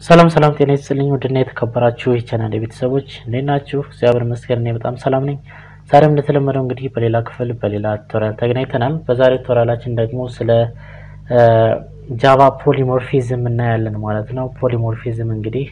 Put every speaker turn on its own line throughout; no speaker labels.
ሰላም ሰላም፣ ጤና ይስጥልኝ ውድና የተከበራችሁ የቻናል ቤተሰቦች እንዴት ናችሁ? እግዚአብሔር ይመስገን እኔ በጣም ሰላም ነኝ። ዛሬም እንደተለመደው እንግዲህ በሌላ ክፍል በሌላ ቱቶሪያል ተገናኝተናል። በዛሬው ቱቶሪያላችን ደግሞ ስለ ጃቫ ፖሊሞርፊዝም እናያለን ማለት ነው። ፖሊሞርፊዝም እንግዲህ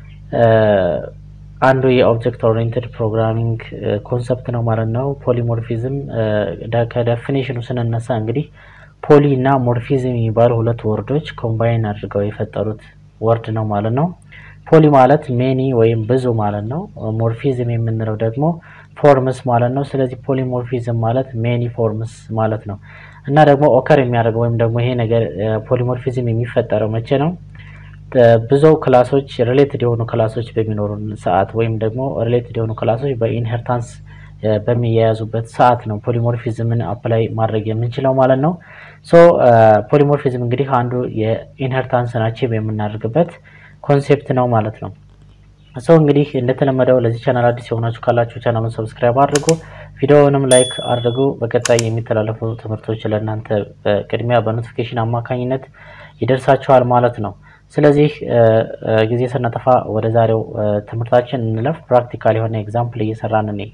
አንዱ የኦብጀክት ኦሪየንትድ ፕሮግራሚንግ ኮንሰፕት ነው ማለት ነው። ፖሊሞርፊዝም ከደፊኔሽኑ ስንነሳ እንግዲህ ፖሊ እና ሞርፊዝም የሚባሉ ሁለት ወርዶች ኮምባይን አድርገው የፈጠሩት ወርድ ነው ማለት ነው። ፖሊ ማለት ሜኒ ወይም ብዙ ማለት ነው። ሞርፊዝም የምንለው ደግሞ ፎርምስ ማለት ነው። ስለዚህ ፖሊሞርፊዝም ማለት ሜኒ ፎርምስ ማለት ነው እና ደግሞ ኦከር የሚያደርገው ወይም ደግሞ ይሄ ነገር ፖሊሞርፊዝም የሚፈጠረው መቼ ነው? ብዙ ክላሶች ሪሌትድ የሆኑ ክላሶች በሚኖሩ ሰዓት ወይም ደግሞ ሪሌትድ የሆኑ ክላሶች በኢንሄርታንስ በሚያያዙበት ሰዓት ነው ፖሊሞርፊዝምን አፕላይ ማድረግ የምንችለው ማለት ነው። ሶ ፖሊሞርፊዝም እንግዲህ አንዱ የኢንሄርታንስን አቺቭ የምናደርግበት ኮንሴፕት ነው ማለት ነው። ሶ እንግዲህ እንደተለመደው ለዚህ ቻናል አዲስ የሆናችሁ ካላችሁ ቻናሉን ሰብስክራይብ አድርጉ፣ ቪዲዮውንም ላይክ አድርጉ። በቀጣይ የሚተላለፉ ትምህርቶች ለእናንተ በቅድሚያ በኖቲፊኬሽን አማካኝነት ይደርሳችኋል ማለት ነው። ስለዚህ ጊዜ ስናጠፋ ወደ ዛሬው ትምህርታችን እንለፍ። ፕራክቲካል የሆነ ኤግዛምፕል እየሰራን እኔ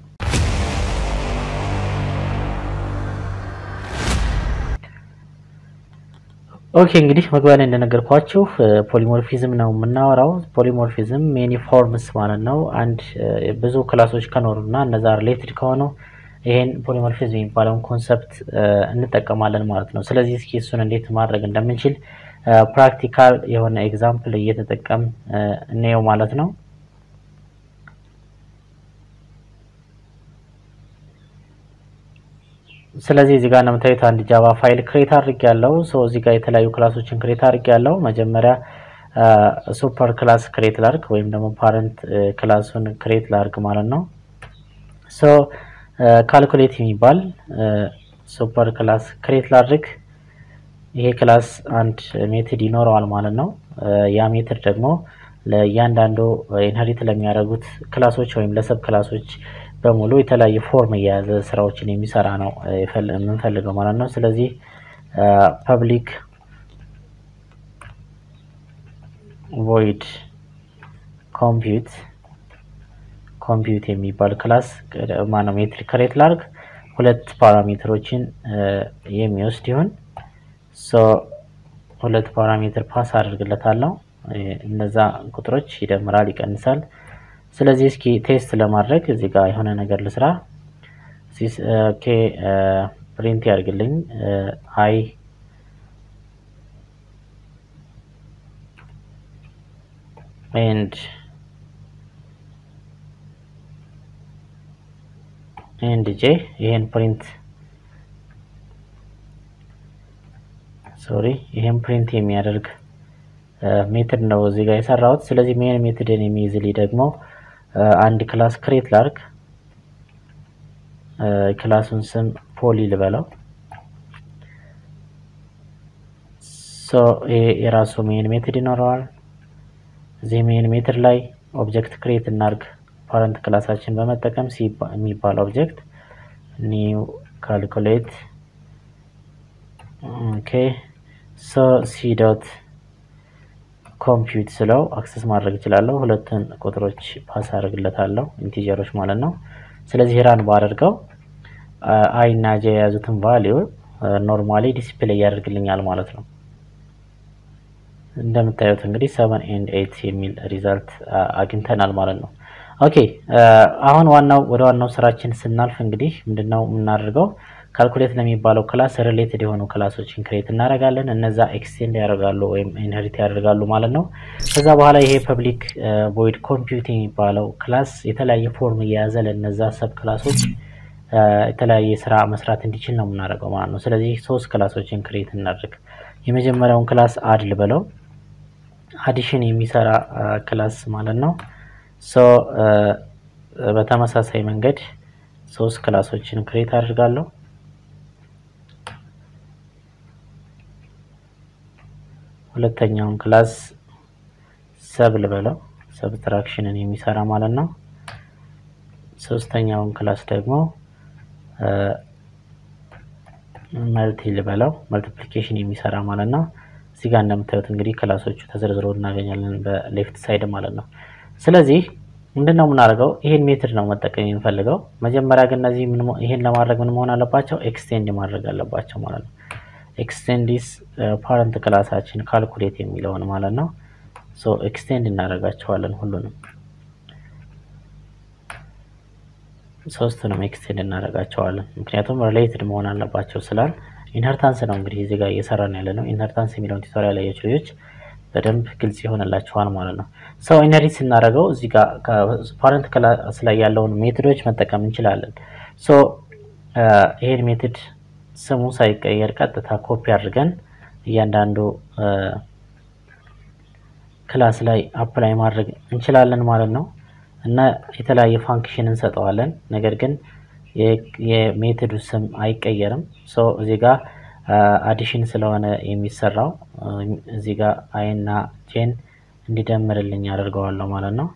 ኦኬ እንግዲህ መግቢያ ላይ እንደነገርኳችሁ ፖሊሞርፊዝም ነው የምናወራው። ፖሊሞርፊዝም ሜኒ ፎርምስ ማለት ነው። አንድ ብዙ ክላሶች ከኖሩና እነዛ ሪሌትድ ከሆኑ ይሄን ፖሊሞርፊዝም የሚባለውን ኮንሰፕት እንጠቀማለን ማለት ነው። ስለዚህ እስኪ እሱን እንዴት ማድረግ እንደምንችል ፕራክቲካል የሆነ ኤግዛምፕል እየተጠቀም እንየው ማለት ነው። ስለዚህ እዚህ ጋር እንደምታዩት አንድ ጃቫ ፋይል ክሬት አድርግ ያለው ሰው እዚህ ጋር የተለያዩ ክላሶችን ክሬት አድርግ ያለው መጀመሪያ ሱፐር ክላስ ክሬት ላርግ ወይም ደግሞ ፓረንት ክላሱን ክሬት ላርግ ማለት ነው። ሶ ካልኩሌት የሚባል ሱፐር ክላስ ክሬት ላድርግ። ይሄ ክላስ አንድ ሜትድ ይኖረዋል ማለት ነው። ያ ሜትድ ደግሞ ለእያንዳንዱ ኢንሄሪት ለሚያደርጉት ክላሶች ወይም ለሰብ ክላሶች በሙሉ የተለያየ ፎርም እየያዘ ስራዎችን የሚሰራ ነው የምንፈልገው ማለት ነው። ስለዚህ ፐብሊክ ቮይድ ኮምፒውት ኮምፒውት የሚባል ክላስ ማነው ሜትሪክ ክሬት ላርግ ሁለት ፓራሜትሮችን የሚወስድ ይሁን ሶ ሁለት ፓራሜትር ፓስ አድርግለታለሁ። እነዛ ቁጥሮች ይደምራል፣ ይቀንሳል። ስለዚህ እስኪ ቴስት ለማድረግ እዚህ ጋር የሆነ ነገር ልስራ። ኦኬ ፕሪንት ያድርግልኝ አይ ኤንድ ኤንድ ጄ ይሄን ፕሪንት ሶሪ ይሄን ፕሪንት የሚያደርግ ሜትድ ነው እዚህ ጋር የሰራሁት። ስለዚህ ሜን ሜትድን የሚይዝልኝ ደግሞ አንድ ክላስ ክሬት ላርግ ክላሱን ስም ፖሊ ልበለው። ሶ ይሄ የራሱ ሜን ሜትድ ይኖረዋል። እዚህ ሜን ሜትድ ላይ ኦብጀክት ክሬት እናርግ ፓረንት ክላሳችን በመጠቀም ሲ የሚባል ኦብጀክት ኒው ካልኩሌት ኦኬ ሶ ሲ ዶት ኮምፒውት ስለው አክሰስ ማድረግ እችላለሁ። ሁለቱን ቁጥሮች ፓስ አድርግለታለሁ ኢንቲጀሮች ማለት ነው። ስለዚህ ራን ባደርገው አይ እና ጄ የያዙትን ቫሊዩ ኖርማሊ ዲስፕሌይ ያደርግልኛል ማለት ነው። እንደምታዩት እንግዲህ ሰቨን ኤንድ ኤይት የሚል ሪዛልት አግኝተናል ማለት ነው። ኦኬ አሁን ዋናው ወደ ዋናው ስራችን ስናልፍ እንግዲህ ምንድነው የምናደርገው? ካልኩሌት ለሚባለው ክላስ ሪሌትድ የሆኑ ክላሶችን ክሬት እናደርጋለን። እነዛ ኤክስቴንድ ያደርጋሉ ወይም ኢንሄሪት ያደርጋሉ ማለት ነው። ከዛ በኋላ ይሄ ፐብሊክ ቮይድ ኮምፒውት የሚባለው ክላስ የተለያየ ፎርም እየያዘ ለነዛ ሰብ ክላሶች የተለያየ ስራ መስራት እንዲችል ነው የምናደርገው ማለት ነው። ስለዚህ ሶስት ክላሶችን ክሬት እናድርግ። የመጀመሪያውን ክላስ አድ ልበለው፣ አዲሽን የሚሰራ ክላስ ማለት ነው። ሶ በተመሳሳይ መንገድ ሶስት ክላሶችን ክሬት አድርጋለሁ። ሁለተኛውን ክላስ ሰብ ልበለው ሰብትራክሽንን የሚሰራ ማለት ነው። ሶስተኛውን ክላስ ደግሞ መልቲ ልበለው መልቲፕሊኬሽን የሚሰራ ማለት ነው። እዚህ ጋር እንደምታዩት እንግዲህ ክላሶቹ ተዘርዝረው እናገኛለን በሌፍት ሳይድ ማለት ነው። ስለዚህ ምንድን ነው የምናደርገው? ይሄን ሜትድ ነው መጠቀም የምንፈልገው። መጀመሪያ ግን እነዚህ ይሄን ለማድረግ ምን መሆን አለባቸው? ኤክስቴንድ ማድረግ አለባቸው ማለት ነው። ኤክስቴንዲስ ፓረንት ክላሳችን ካልኩሌት የሚለውን ማለት ነው። ሶ ኤክስቴንድ እናደርጋቸዋለን ሁሉንም ሶስቱንም ኤክስቴንድ እናደርጋቸዋለን። ምክንያቱም ሪሌትድ መሆን አለባቸው ስላል ኢንሄርታንስ ነው እንግዲህ እዚህ ጋር እየሰራን ያለ ነው። ኢንሄርታንስ የሚለውን ቱቶሪያል ያያችሁ ልጆች በደንብ ግልጽ ይሆንላችኋል ማለት ነው። ሰው ኢንሄሪት ስናደርገው እዚህ ጋር ፓረንት ክላስ ላይ ያለውን ሜትዶች መጠቀም እንችላለን። ሶ ይሄን ሜትድ ስሙ ሳይቀየር ቀጥታ ኮፒ አድርገን እያንዳንዱ ክላስ ላይ አፕላይ ማድረግ እንችላለን ማለት ነው እና የተለያየ ፋንክሽን እንሰጠዋለን። ነገር ግን የሜትዱ ስም አይቀየርም። ሶ እዚህ ጋር አዲሽን ስለሆነ የሚሰራው እዚህ ጋር አይ እና ጄን እንዲደምርልኝ አደርገዋለሁ ማለት ነው።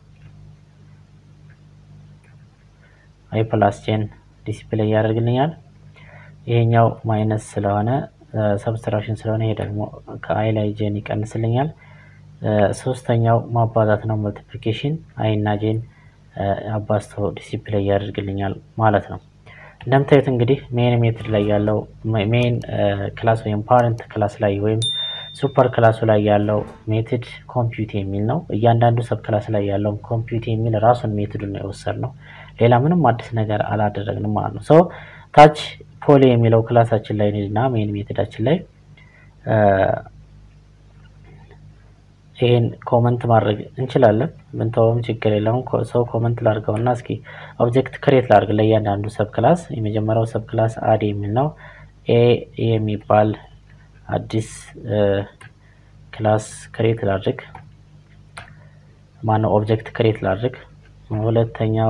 አይ ፕላስ ጄን ዲስፕሌይ ያደርግልኛል። ይሄኛው ማይነስ ስለሆነ ሰብስትራክሽን ስለሆነ ይሄ ደግሞ ከአይ ላይ ጄን ይቀንስልኛል። ሶስተኛው ማባዛት ነው መልቲፕሊኬሽን አይ እና ጄን አባዝቶ ዲሲፕሌይ ያደርግልኛል ማለት ነው። እንደምታዩት እንግዲህ ሜን ሜትድ ላይ ያለው ሜን ክላስ ወይም ፓረንት ክላስ ላይ ወይም ሱፐር ክላሱ ላይ ያለው ሜትድ ኮምፒውት የሚል ነው። እያንዳንዱ ሰብ ክላስ ላይ ያለውን ኮምፒውት የሚል ራሱን ሜትዱን ነው የወሰድነው። ሌላ ምንም አዲስ ነገር አላደረግንም ማለት ነው። ሶ ታች ፖሊ የሚለው ክላሳችን ላይ እና ሜን ሜትዳችን ላይ ይሄን ኮመንት ማድረግ እንችላለን። ብንተውም ችግር የለውም። ሰው ኮመንት ላድርገው እና እስኪ ኦብጀክት ክሬት ላድርግ ለእያንዳንዱ ሰብ ክላስ። የመጀመሪያው ሰብ ክላስ አድ የሚል ነው። ኤ የሚባል አዲስ ክላስ ክሬት ላድርግ። ማነው ኦብጀክት ክሬት ላድርግ። ሁለተኛው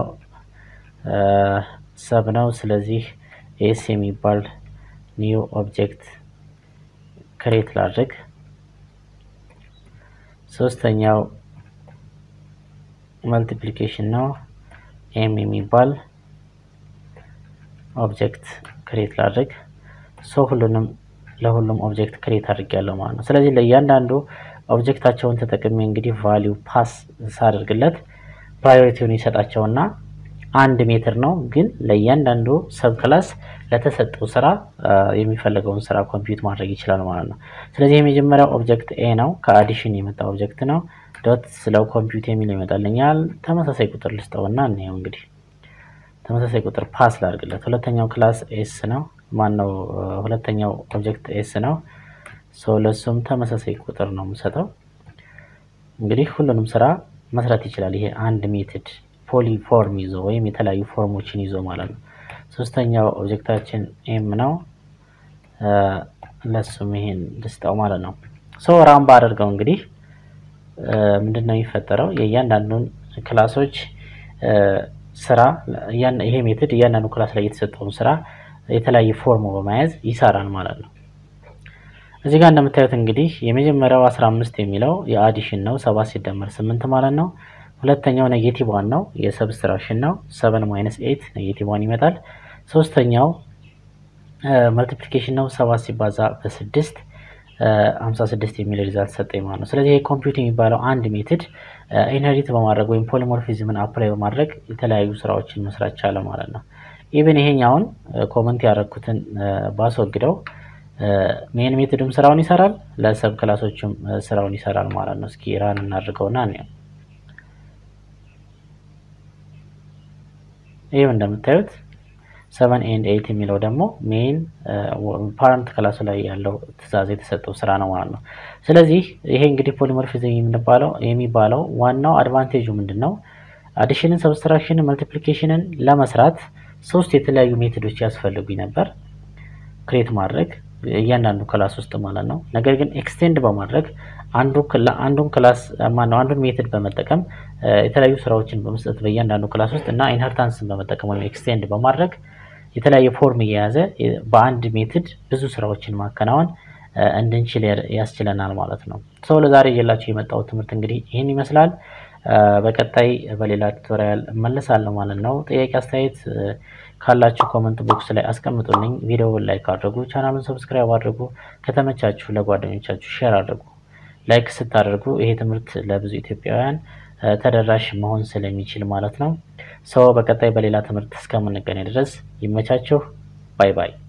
ሰብ ነው። ስለዚህ ኤስ የሚባል ኒው ኦብጀክት ክሬት ላድርግ። ሶስተኛው መልቲፕሊኬሽን ነው። ኤም የሚባል ኦብጀክት ክሬት ላድርግ። ሶ ሁሉንም ለሁሉም ኦብጀክት ክሬት አድርጌያለሁ ማለት ነው። ስለዚህ ለእያንዳንዱ ኦብጀክታቸውን ተጠቅሜ እንግዲህ ቫሊዩ ፓስ ሳደርግለት ፕራዮሪቲውን ይሰጣቸውና አንድ ሜትር ነው፣ ግን ለእያንዳንዱ ሰብ ክላስ ለተሰጠው ስራ የሚፈለገውን ስራ ኮምፒውት ማድረግ ይችላል ማለት ነው። ስለዚህ የመጀመሪያው ኦብጀክት ኤ ነው፣ ከአዲሽን የመጣ ኦብጀክት ነው። ዶት ስለው ኮምፒውት የሚል ይመጣልኛል። ተመሳሳይ ቁጥር ልስጠውና እንየው እንግዲህ ተመሳሳይ ቁጥር ፓስ ላድርግለት። ሁለተኛው ክላስ ኤስ ነው፣ ማነው ሁለተኛው ኦብጀክት ኤስ ነው። ሶ ለሱም ተመሳሳይ ቁጥር ነው የምሰጠው። እንግዲህ ሁሉንም ስራ መስራት ይችላል። ይሄ አንድ ሜትድ ፖሊፎርም ይዞ ወይም የተለያዩ ፎርሞችን ይዞ ማለት ነው። ሶስተኛው ኦብጀክታችን ኤም ነው። ለሱም ይሄን ልስጠው ማለት ነው። ሶ ራምባ አድርገው እንግዲህ ምንድን ነው የሚፈጠረው? የእያንዳንዱን ክላሶች ስራ ይሄ ሜትድ እያንዳንዱ ክላስ ላይ የተሰጠውን ስራ የተለያየ ፎርም በመያዝ ይሰራል ማለት ነው። እዚህ ጋር እንደምታዩት እንግዲህ የመጀመሪያው 15 የሚለው የአዲሽን ነው፣ ሰባት ሲደመር ስምንት ማለት ነው። ሁለተኛው ኔጌቲቭ ዋን ነው፣ የሰብስትራክሽን ነው። ሰቨን ማይነስ ኤት ኔጌቲቭ ዋን ይመጣል። ሶስተኛው መልቲፕሊኬሽን ነው፣ ሰባት ሲባዛ በስድስት ሀምሳ ስድስት የሚል ሪዛልት ሰጠኝ ማለት ነው። ስለዚህ ኮምፒውት የሚባለው አንድ ሜትድ ኢንሄሪት በማድረግ ወይም ፖሊሞርፊዝምን አፕላይ በማድረግ የተለያዩ ስራዎችን መስራት ቻለ ማለት ነው። ኢቨን ይሄኛውን ኮመንት ያደረግኩትን ባስወግደው ሜን ሜትድም ስራውን ይሰራል፣ ለሰብ ክላሶችም ስራውን ይሰራል ማለት ነው። እስኪ ራን እናድርገውና እንየው። ይህም እንደምታዩት ሰቨን ኤንድ ኤይት የሚለው ደግሞ ሜን ፓረንት ክላሱ ላይ ያለው ትዕዛዝ የተሰጠው ስራ ነው ማለት ነው። ስለዚህ ይሄ እንግዲህ ፖሊሞርፊዝም የሚባለው የሚባለው ዋናው አድቫንቴጁ ምንድን ነው? አዲሽንን፣ ሰብስትራክሽንን፣ መልቲፕሊኬሽንን ለመስራት ሶስት የተለያዩ ሜቶዶች ያስፈልጉኝ ነበር ክሬት ማድረግ እያንዳንዱ ክላስ ውስጥ ማለት ነው። ነገር ግን ኤክስቴንድ በማድረግ አንዱን ክላስ ማነው አንዱን ሜትድ በመጠቀም የተለያዩ ስራዎችን በመስጠት በእያንዳንዱ ክላስ ውስጥ እና ኢንሄርታንስን በመጠቀም ወይም ኤክስቴንድ በማድረግ የተለያየ ፎርም እየያዘ በአንድ ሜትድ ብዙ ስራዎችን ማከናወን እንድንችል ያስችለናል ማለት ነው። ሰው ለዛሬ እየላችሁ የመጣው ትምህርት እንግዲህ ይህን ይመስላል። በቀጣይ በሌላ ቱቶሪያል እመለሳለሁ ማለት ነው። ጥያቄ አስተያየት ካላችሁ ኮመንት ቦክስ ላይ አስቀምጡልኝ። ቪዲዮውን ላይክ አድርጉ፣ ቻናሉን ሰብስክራይብ አድርጉ፣ ከተመቻችሁ ለጓደኞቻችሁ ሼር አድርጉ። ላይክ ስታደርጉ ይሄ ትምህርት ለብዙ ኢትዮጵያውያን ተደራሽ መሆን ስለሚችል ማለት ነው። ሰው በቀጣይ በሌላ ትምህርት እስከምንገናኝ ድረስ ይመቻችሁ። ባይ ባይ።